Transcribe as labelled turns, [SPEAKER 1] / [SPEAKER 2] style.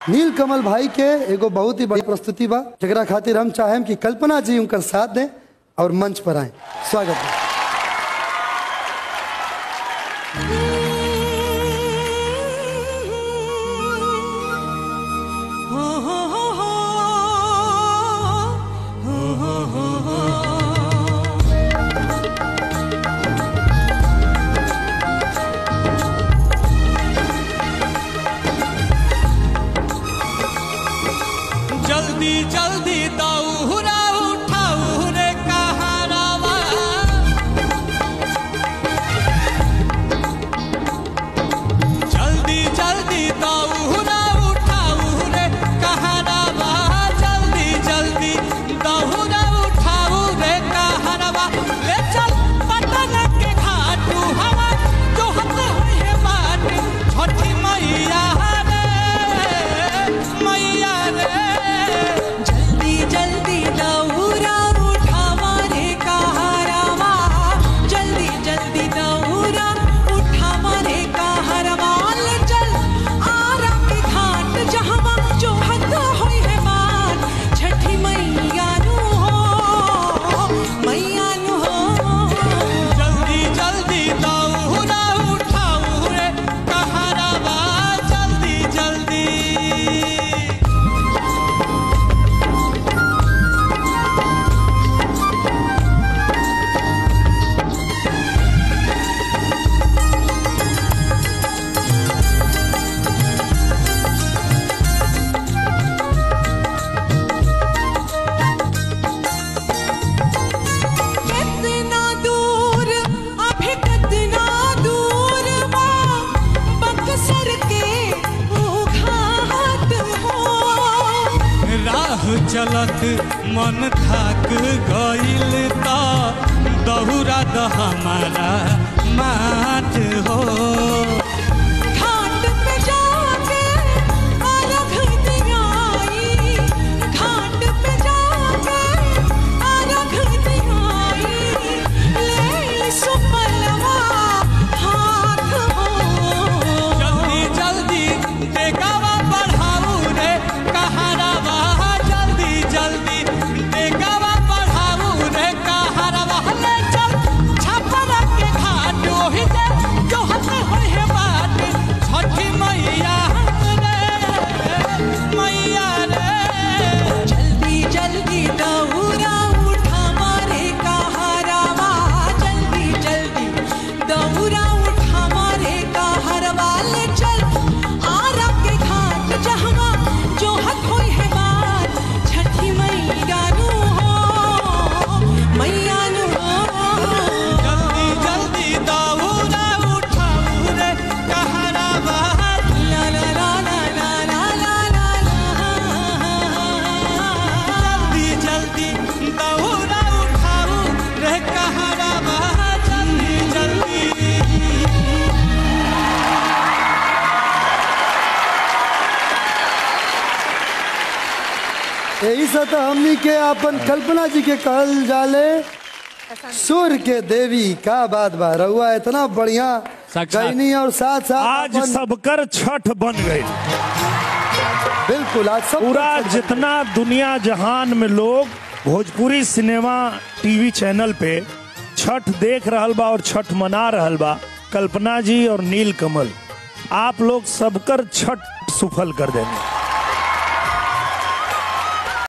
[SPEAKER 1] नील कमल भाई के एगो बहुत ही बड़ी प्रस्तुति बा जरा खातिर हम चाहेम कि कल्पना जी उनकर साथ दें और मंच पर आए स्वागत है
[SPEAKER 2] जल्दी जल्दी दौरा उठाऊ रे कहारावा जल्दी जल्दी दौरा उठाऊ रे कहारावा जल्दी जल्दी दौरा उठाऊ रे कहारावा ले चल पटन के घाटू हवा जो हत है बाट छठी मैया रे मैया रे
[SPEAKER 3] जल्दी जल्दी दौरा उठावा रे कहारावा जल्दी जल्दी दौरा उठावा रे कहारावा ले चल आरा के घाट जहवा जो हद होई है मान छठी मैया नु हो मैया नु हो
[SPEAKER 2] जल्दी जल्दी दौरा उठाऊ रे कहारावा जल्दी जल्दी
[SPEAKER 3] कितना दूर अभी कितना दूर बा बक्सर के वो घाट हो
[SPEAKER 2] राह चलत मन थाक गइल त दौरा द हमारा मात हो
[SPEAKER 3] घाट पे जाके अर्घ दियाई घाट पे जाके अर्घ दियाई ले सुपलवा हाथ हो
[SPEAKER 2] जल्दी जल्दी देगावा बढ़ाऊ रे कहारावा जल्दी जल्दी देगावा बढ़ाऊ रे कहारावा ले चल छपरा के घाट ओहि जे जो हत होय है बात छठी मैया रे मैया रे
[SPEAKER 3] जल्दी जल्दी दौरा उठा मारे कहारावा जल्दी जल्दी दौरा उठा मारे कहारवा ले चल आरा के घाट जहवा जो हक होई है बात छठी मैया नु हो मैया नु हो
[SPEAKER 2] जल्दी जल्दी दौरा उठाऊ रे कहारावा
[SPEAKER 3] ला ला ला ला ला ला ला ला
[SPEAKER 2] जल्दी जल्दी दौरा उठाऊ रे कहारावा जल्दी जल्दी
[SPEAKER 1] यही से तो हमनी के अपन कल्पना जी के कहल जाले सुर के देवी का बात बा रहुआ इतना बढ़िया
[SPEAKER 4] साक्षात।
[SPEAKER 1] गईनी और साथ साथ
[SPEAKER 4] आज
[SPEAKER 1] अपन-
[SPEAKER 4] सबकर छठ बन गई
[SPEAKER 1] बिल्कुल आज सब
[SPEAKER 4] पूरा जितना दुनिया जहान में लोग भोजपुरी सिनेमा टीवी चैनल पे छठ देख रहल बा और छठ मना रहल बा कल्पना जी और नील कमल आप लोग सबकर छठ सुफल कर देंगे